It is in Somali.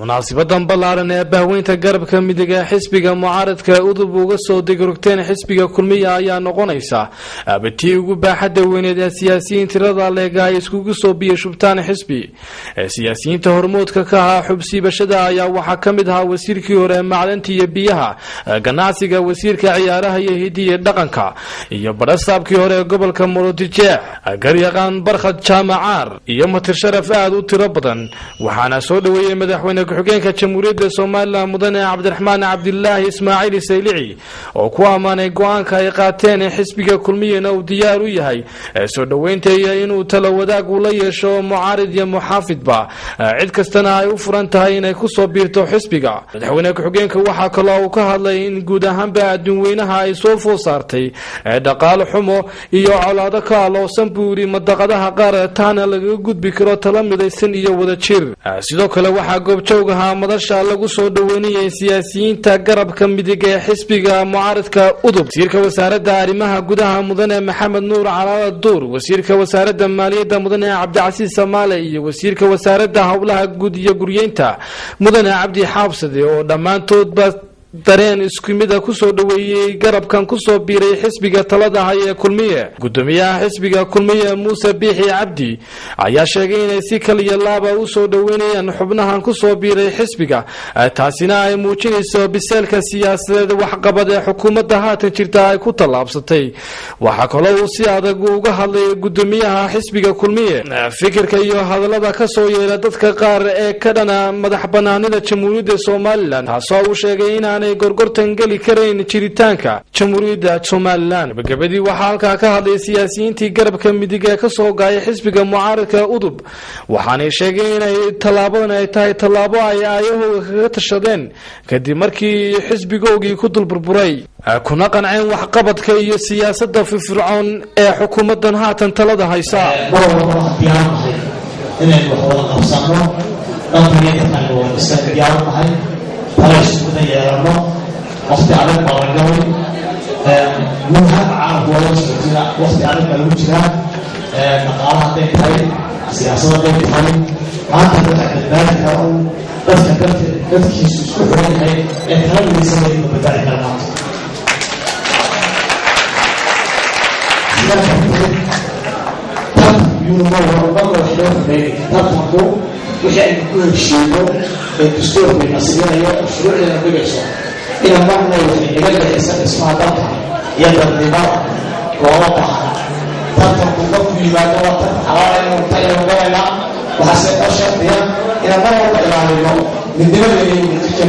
munaasibadan ballaaran ee bahweynta garabka midig ee xisbiga mucaaradka udub uga soo degorogteen xisbiga kulmiya ayaa noqonaysa abatii ugu baaxadda weyneed ee siyaasiyiin tirada leega ay iskugu soo biyashubtaan xisbi siyaasiyiinta hormoodka ka ahaa xubsiibashada ayaa waxaa ka mid ahaa wasiirkii hore ee macdanta iyo biyaha ganacsiga wasiirka ciyaaraha iyo hidiya dhaqanka iyo badhasaabkii hore ee gobolka murudijeex garyaqaan barkhad jaamacaar iyo matir sharaf aad u tiro badan waxaana soo dhoweeyey madaxweyne ku-xigeenka jamhuuriyadda somalilan mudane cabdiraxmaan cabdilaahi ismaaciil saylici oo ku ammaanay go-aanka ay qaateen ee xisbiga kulmiyana uu diyaar u yahay soo dhoweynta iyo inuu talo wadaag uu la yeesho mucaarid iyo muxaafidba cid kastana ay u furan tahay inay kusoo biirto xisbiga madaxweyne ku-xigeenka waxaa kaloo uu ka hadlay in guud ahaanba adduunweynaha ay soo food saartay dhaqaale xumo iyo colaado ka aloosan buu yidhi madaqadaha qaar taana lagaga gudbi karo tala midaysan iyo wadajir sidoo kale waxaa goobjoogaha madasha lagu soo dhoweynayay siyaasiyiinta garabka midig ee xisbiga mucaaradka udub wasiirka wasaaradda arrimaha gudaha mudane maxamed nuur calaala duur wasiirka wasaaradda maaliyadda mudane cabdicasiis samaale iyo wasiirka wasaaradda howlaha guud iyo guryeynta mudane cabdi xaabsade oo dhammaantoodba dareen isku mida kusoo dhoweeyey garabkan kusoo biiray xisbiga talada hay ee kulmiye gudoomiyaha xisbiga kulmiye muuse biixi cabdi ayaa sheegay inay si kaliya laaba usoo dhoweynayaan xubnahan kusoo biiray xisbiga taasina ay muujinayso biseelka siyaasadeed waxqabad ee xukuumadda haatan jirta ay ku tallaabsatay waxaa kaloo uu si adag uga hadlay gudoomiyaha xisbiga kulmiye fikirka iyo hadallada kasoo yeela dadka qaar ee ka dhana madax banaanida jamhuuriyadda somalilan taasoo uu sheegay inaan gorgortan geli karayn jiritaanka jamhuuriyadda somalilan gabagabadii waxaa halkaa ka hadlay siyaasiyiintii garabka midig ee kasoo gaayay xisbiga mucaaradka udub waxaanay sheegeen inay tallaabadan ay tahay tallaabo ay aayahooga kaga tashadeen kadib markii xisbigoogii ku dulburburay kuna qanceen waxqabadka iyo siyaasada firfircoon ee xukuumadan haatan talada haysa talaysuguda yeelano waqti adag baa la galay gudaha caalamku waa socotida waqti adag baa lagu jiraa dhaqaala hadday tahay siyaasad hadday tahay maanta dadka badbaadi kara un dadka dadka dadkiisu isku xiran yahay ee taladiisa way ma badbaadi kara maanta tan yunuma warba wax loo rumeeyay tantanku wixii aynu ku heshiino ee dastuurku nasrinayo shuruucdeena dhigayso ina marna waxay iga bixisa dhismaha dalka iyo dadnimada looga baahna tartanku markuu yimaado waa tartan xalaala inuu tayanu galaynaa waxaase oo shardiya inaan mar walba ilaalino midnimadeena iyo